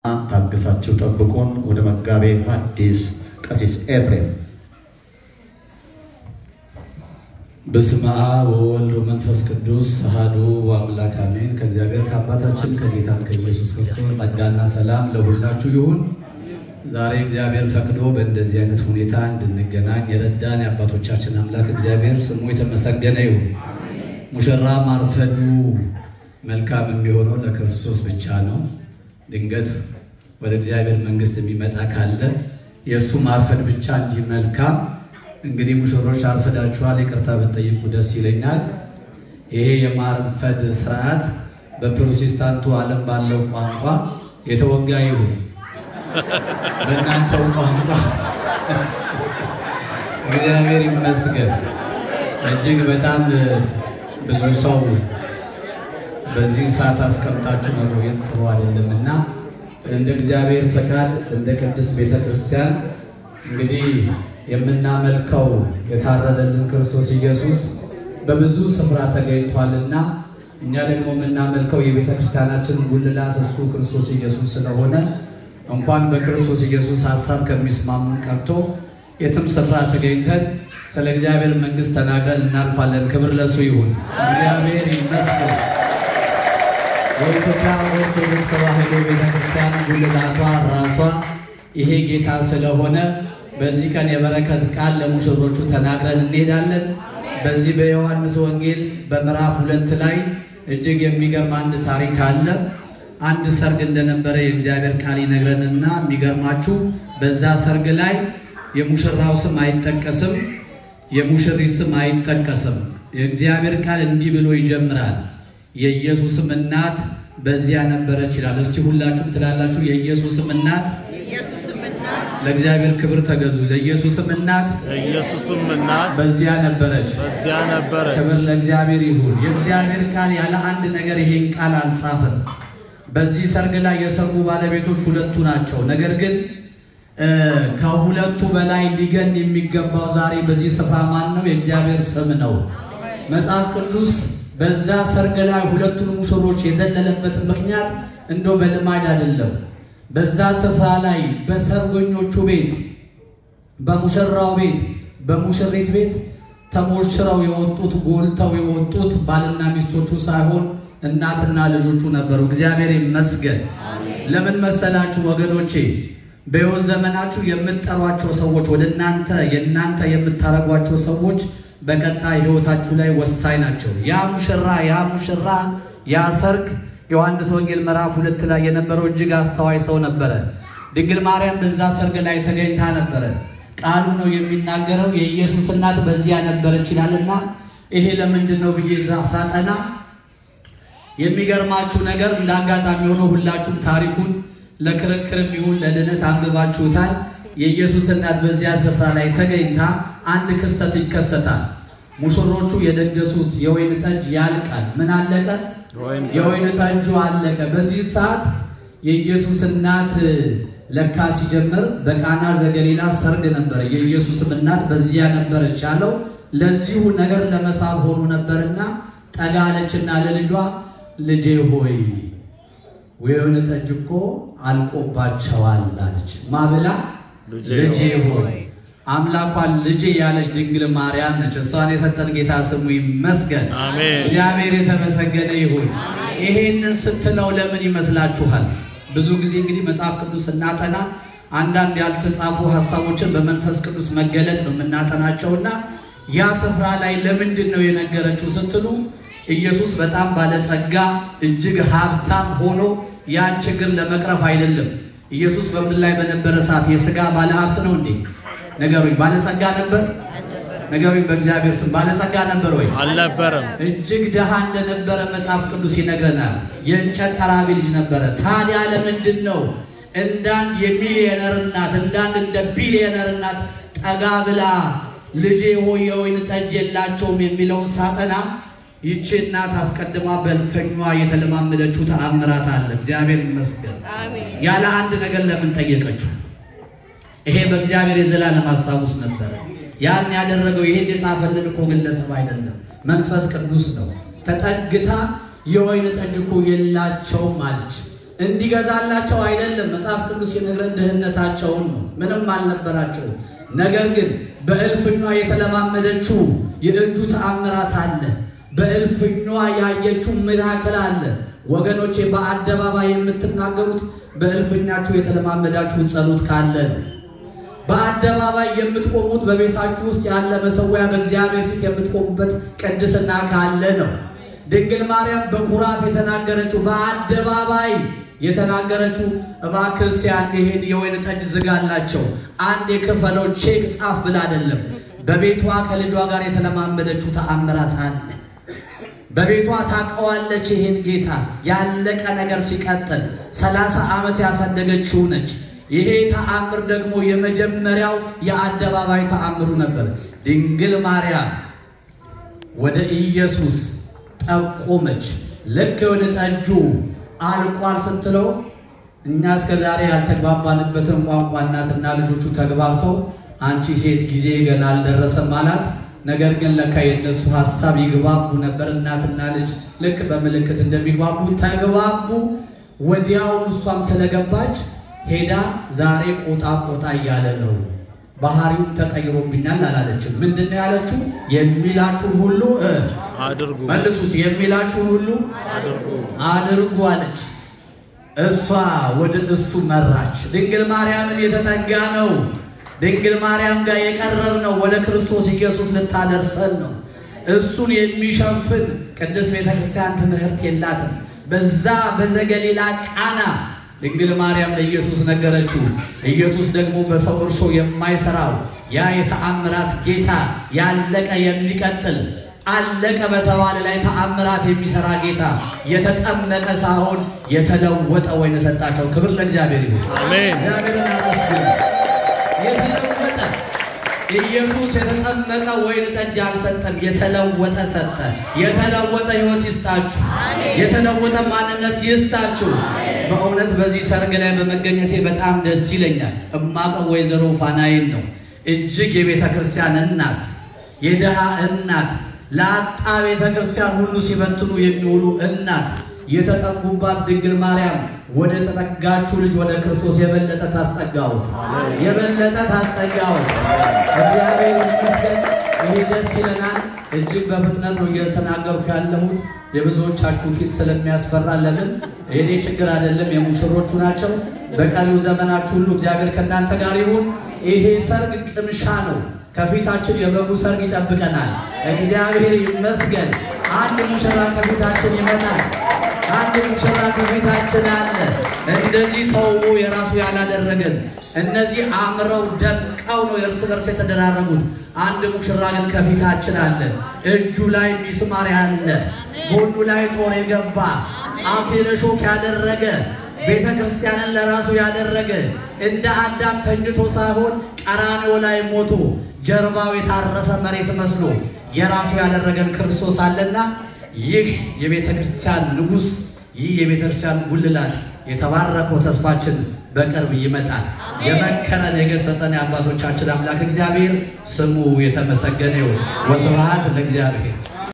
ታግሳችሁ ጠብቁን። ወደ መጋቤ ሐዲስ ቀሲስ ኤፍሬም በስመ አብ ወወልድ ወመንፈስ ቅዱስ አሐዱ አምላክ አሜን። ከእግዚአብሔር ከአባታችን ከጌታን ከኢየሱስ ክርስቶስ ጸጋና ሰላም ለሁላችሁ ይሁን። ዛሬ እግዚአብሔር ፈቅዶ በእንደዚህ አይነት ሁኔታ እንድንገናኝ የረዳን የአባቶቻችን አምላክ እግዚአብሔር ስሙ የተመሰገነ ይሁን። ሙሽራ ማርፈዱ መልካም የሚሆነው ለክርስቶስ ብቻ ነው። ድንገት ወደ እግዚአብሔር መንግሥት የሚመጣ ካለ የእሱ ማርፈድ ብቻ እንጂ መልካም እንግዲህ ሙሽሮች አርፈዳችኋል፣ ይቅርታ ብትጠይቁ ደስ ይለኛል። ይሄ የማርፈድ ስርዓት በፕሮቴስታንቱ ዓለም ባለው ቋንቋ የተወጋ ይሁን፣ በእናንተው ቋንቋ እግዚአብሔር ይመስገን። እጅግ በጣም ብዙ ሰው በዚህ ሰዓት አስቀምጣችሁ መቆየት ጥሩ አይደለም እና እንደ እግዚአብሔር ፈቃድ እንደ ቅድስት ቤተ ክርስቲያን እንግዲህ የምናመልከው የታረደልን ክርስቶስ ኢየሱስ በብዙ ስፍራ ተገኝቷልና እኛ ደግሞ የምናመልከው የቤተ ክርስቲያናችን ጉልላት እሱ ክርስቶስ ኢየሱስ ስለሆነ እንኳን በክርስቶስ ኢየሱስ ሀሳብ ከሚስማሙን ቀርቶ የትም ስፍራ ተገኝተን ስለ እግዚአብሔር መንግሥት ተናግረን እናልፋለን። ክብር ለሱ ይሁን። እግዚአብሔር ይመስገን። የኢትዮጵያ ኦርቶዶክስ ተዋሕዶ ቤተክርስቲያን ጉልላቷ ራሷ ይሄ ጌታ ስለሆነ በዚህ ቀን የበረከት ቃል ለሙሽሮቹ ተናግረን እንሄዳለን። በዚህ በዮሐንስ ወንጌል በምዕራፍ ሁለት ላይ እጅግ የሚገርም አንድ ታሪክ አለ። አንድ ሰርግ እንደነበረ የእግዚአብሔር ቃል ይነግረንና የሚገርማችሁ በዛ ሰርግ ላይ የሙሽራው ስም አይጠቀስም፣ የሙሽሪት ስም አይጠቀስም። የእግዚአብሔር ቃል እንዲህ ብሎ ይጀምራል። የኢየሱስም እናት በዚያ ነበረች ይላል። እስቲ ሁላችሁም ትላላችሁ የኢየሱስም እናት ለእግዚአብሔር ክብር ተገዙ። ለኢየሱስም እናት የኢየሱስም እናት በዚያ ነበረች። በዚያ ነበረች። ክብር ለእግዚአብሔር ይሁን። የእግዚአብሔር ቃል ያለ አንድ ነገር ይሄን ቃል አልጻፈም። በዚህ ሰርግ ላይ የሰርጉ ባለቤቶች ሁለቱ ናቸው። ነገር ግን ከሁለቱ በላይ ሊገን የሚገባው ዛሬ በዚህ ስፍራ ማን ነው? የእግዚአብሔር ስም ነው። መጽሐፍ ቅዱስ በዛ ሰርግ ላይ ሁለቱን ሙሽሮች የዘለለበት ምክንያት እንደው በልማድ አይደለም። በዛ ስፍራ ላይ በሰርገኞቹ ቤት፣ በሙሽራው ቤት፣ በሙሽሪት ቤት ተሞሽረው የወጡት ጎልተው የወጡት ባልና ሚስቶቹ ሳይሆን እናትና ልጆቹ ነበሩ። እግዚአብሔር ይመስገን። ለምን መሰላችሁ ወገኖቼ? በሕይወት ዘመናችሁ የምትጠሯቸው ሰዎች ወደ እናንተ የእናንተ የምታረጓቸው ሰዎች በቀጣይ ሕይወታችሁ ላይ ወሳኝ ናቸው። ያ ሙሽራ ያ ሙሽራ ያ ሰርግ ዮሐንስ ወንጌል ምዕራፍ ሁለት ላይ የነበረው እጅግ አስተዋይ ሰው ነበረ። ድንግል ማርያም በዛ ሰርግ ላይ ተገኝታ ነበረ። ቃሉ ነው የሚናገረው የኢየሱስ እናት በዚያ ነበረች ይላልና ይሄ ለምንድን ነው ብዬ እዛ ሳጠና የሚገርማችሁ ነገር እንደ አጋጣሚ ሆኖ ሁላችሁም ታሪኩን ለክርክርም ይሁን ለድነት አንብባችሁታል። የኢየሱስ እናት በዚያ ስፍራ ላይ ተገኝታ አንድ ክስተት ይከሰታል። ሙሽሮቹ የደገሱት የወይን ጠጅ ያልቃል። ምን አለቀ? የወይን ጠጁ አለቀ። በዚህ ሰዓት የኢየሱስ እናት ለካ ሲጀምር በቃና ዘገሊላ ሰርግ ነበረ። የኢየሱስም እናት በዚያ ነበረች ያለው ለዚሁ ነገር ለመሳብ ሆኖ ነበርና ጠጋ አለችና ለልጇ ልጄ ሆይ ወይን ጠጅ እኮ አልቆባቸዋል አለች። ማብላ ልጄ ሆይ አምላኳን ልጄ ያለች ድንግል ማርያም ነች። እሷን የሰጠን ጌታ ስሙ ይመስገን። አሜን። እግዚአብሔር የተመሰገነ ይሁን። ይሄንን ስትለው ለምን ይመስላችኋል? ብዙ ጊዜ እንግዲህ መጽሐፍ ቅዱስ ስናጠና አንዳንድ ያልተጻፉ ሀሳቦችን በመንፈስ ቅዱስ መገለጥ ነው የምናጠናቸውና ያ ስፍራ ላይ ለምንድን ነው የነገረችው ስትሉ ኢየሱስ በጣም ባለጸጋ እጅግ ሀብታም ሆኖ ያን ችግር ለመቅረፍ አይደለም። ኢየሱስ በምድር ላይ በነበረ ሰዓት የሥጋ ባለሀብት ነው እንዴ? ነገሩኝ። ባለጸጋ ነበር? ነገሩኝ። በእግዚአብሔር ስም ባለጸጋ ነበር ወይ? አልነበረም። እጅግ ድሃ እንደነበረ መጽሐፍ ቅዱስ ይነግረናል። የእንጨት ጠራቢ ልጅ ነበረ። ታዲያ ለምንድን ነው እንዳንድ የሚሊዮነር እናት እንዳንድ እንደ ቢሊዮነር እናት ጠጋ ብላ ልጄ ሆይ የወይን ጠጅ የላቸውም የሚለውን ሳጠና ይቺ እናት አስቀድማ በልፈኟ የተለማመደችው ተአምራት አለ። እግዚአብሔር ይመስገን። ያለ አንድ ነገር ለምን ጠየቀችው? ይሄ በእግዚአብሔር የዘላለም ሀሳብ ውስጥ ነበረ። ያን ያደረገው ይሄን የጻፈልን እኮ ግለሰብ አይደለም፣ መንፈስ ቅዱስ ነው። ተጠግታ የወይን ጠጅ እኮ የላቸውም አለች። እንዲገዛላቸው አይደለም ቅዱስ ሲነግረን ድህነታቸውን ነው። ምንም አልነበራቸው። ነገር ግን በእልፍኟ የተለማመደችው የእጁ ተአምራት አለ። በእልፍኟ ያየችው ሚራክል አለ። ወገኖቼ በአደባባይ የምትናገሩት በእልፍኛችሁ የተለማመዳችሁን ጸሎት ካለ ነው። በአደባባይ የምትቆሙት በቤታችሁ ውስጥ ያለ መሰዊያ በእግዚአብሔር ፊት የምትቆሙበት ቅድስና ካለ ነው። ድንግል ማርያም በኩራት የተናገረችው በአደባባይ የተናገረችው እባክህ እስቲ አንድ ይሄን የወይን ጠጅ ዝጋላቸው አንድ የክፈለው ቼክ ጻፍ ብላ አይደለም። በቤቷ ከልጇ ጋር የተለማመደችው ተአምራት አለ። በቤቷ ታውቀዋለች ይህን ጌታ ያለቀ ነገር ሲቀጥል ሰላሳ ዓመት ያሳደገችው ነች። ይሄ ተአምር ደግሞ የመጀመሪያው የአደባባይ ተአምሩ ነበር። ድንግል ማርያም ወደ ኢየሱስ ጠቆመች። ልክ ወደ ጠጁ አልቋል ስትለው እኛ እስከ ዛሬ ያልተግባባንበትን ቋንቋ እናትና ልጆቹ ተግባብተው አንቺ ሴት ጊዜ ገና አልደረሰም አላት። ነገር ግን ለካ የነሱ ሀሳብ ይግባቡ ነበር። እናትና ልጅ ልክ በምልክት እንደሚግባቡ ተግባቡ። ወዲያውኑ እሷም ስለገባች ሄዳ ዛሬ ቆጣ ቆጣ እያለ ነው፣ ባህሪውም ተቀይሮብኛል አላለችም። ምንድን ነው ያለችው? የሚላችሁን ሁሉ እ አድርጉ መልሱስ የሚላችሁን ሁሉ አድርጉ አድርጉ አለች። እሷ ወደ እሱ መራች። ድንግል ማርያምን የተጠጋ ነው። ድንግል ማርያም ጋር የቀረብ ነው። ወደ ክርስቶስ ኢየሱስ ልታደርሰን ነው። እሱን የሚሸፍን ቅድስት ቤተ ክርስቲያን ትምህርት የላትም። በዛ በዘገሊላ ቃና ድንግል ማርያም ለኢየሱስ ነገረችው። ኢየሱስ ደግሞ በሰው እርሾ የማይሰራው ያ የተአምራት ጌታ ያለቀ የሚቀጥል አለቀ በተባለ ላይ ተአምራት የሚሰራ ጌታ የተጠመቀ ሳይሆን የተለወጠ ወይን ሰጣቸው። ክብር ለእግዚአብሔር ይሁን። አሜን። እግዚአብሔርን አመስግኑ። የተለወጠ ኢየሱስ የተጠመቀ ወይን ጠጅ አልሰጠም፣ የተለወጠ ሰጠ። የተለወጠ ሕይወት ይስጣችሁ፣ የተለወጠ ማንነት ይስጣችሁ። በእውነት በዚህ ሰርግ ላይ በመገኘቴ በጣም ደስ ይለኛል። እማቀው ወይዘሮ ፋናይን ነው እጅግ የቤተ ክርስቲያን እናት የድሃ እናት ለአጣ ቤተ ክርስቲያን ሁሉ ሲበትኑ የሚውሉ እናት የተጠጉባት ድንግል ማርያም ወደ ተጠጋችሁ ልጅ ወደ ክርስቶስ የበለጠ ታስጠጋውት የበለጠ ታስጠጋውት። እግዚአብሔር ይመስገን። ይህ ደስ ይለናል። እጅግ በፍጥነት ነው እየተናገርኩ ያለሁት የብዙዎቻችሁ ፊት ስለሚያስፈራ። ለምን የኔ ችግር አይደለም፣ የሙሽሮቹ ናቸው። በቀሪው ዘመናችሁ ሁሉ እግዚአብሔር ከእናንተ ጋር ይሁን። ይሄ ሰርግ ቅምሻ ነው። ከፊታችን የበጉ ሰርግ ይጠብቀናል። እግዚአብሔር ይመስገን። አንድ ሙሽራ ከፊታችን ይመጣል። አንድ ሙሽራ ከፊታችን አለ። እንደዚህ ተውቦ የራሱ ያላደረገን እነዚህ አምረው ደምቀው ነው እርስ በርስ የተደራረጉት። አንድ ሙሽራ ግን ከፊታችን አለ። እጁ ላይ ሚስማር ያለ፣ ጎኑ ላይ ጦር የገባ አክሊለ ሾክ ያደረገ ቤተ ክርስቲያንን ለራሱ ያደረገ እንደ አዳም ተኝቶ ሳይሆን ቀራንዮ ላይ ሞቶ ጀርባው የታረሰ መሬት መስሎ የራሱ ያደረገን ክርስቶስ አለና ይህ የቤተ ክርስቲያን ንጉሥ፣ ይህ የቤተ ክርስቲያን ጉልላት የተባረከው ተስፋችን በቅርብ ይመጣል። የመከረን የገሰጸን የአባቶቻችን አምላክ እግዚአብሔር ስሙ የተመሰገነ ይሁን። ወስብሐት ለእግዚአብሔር።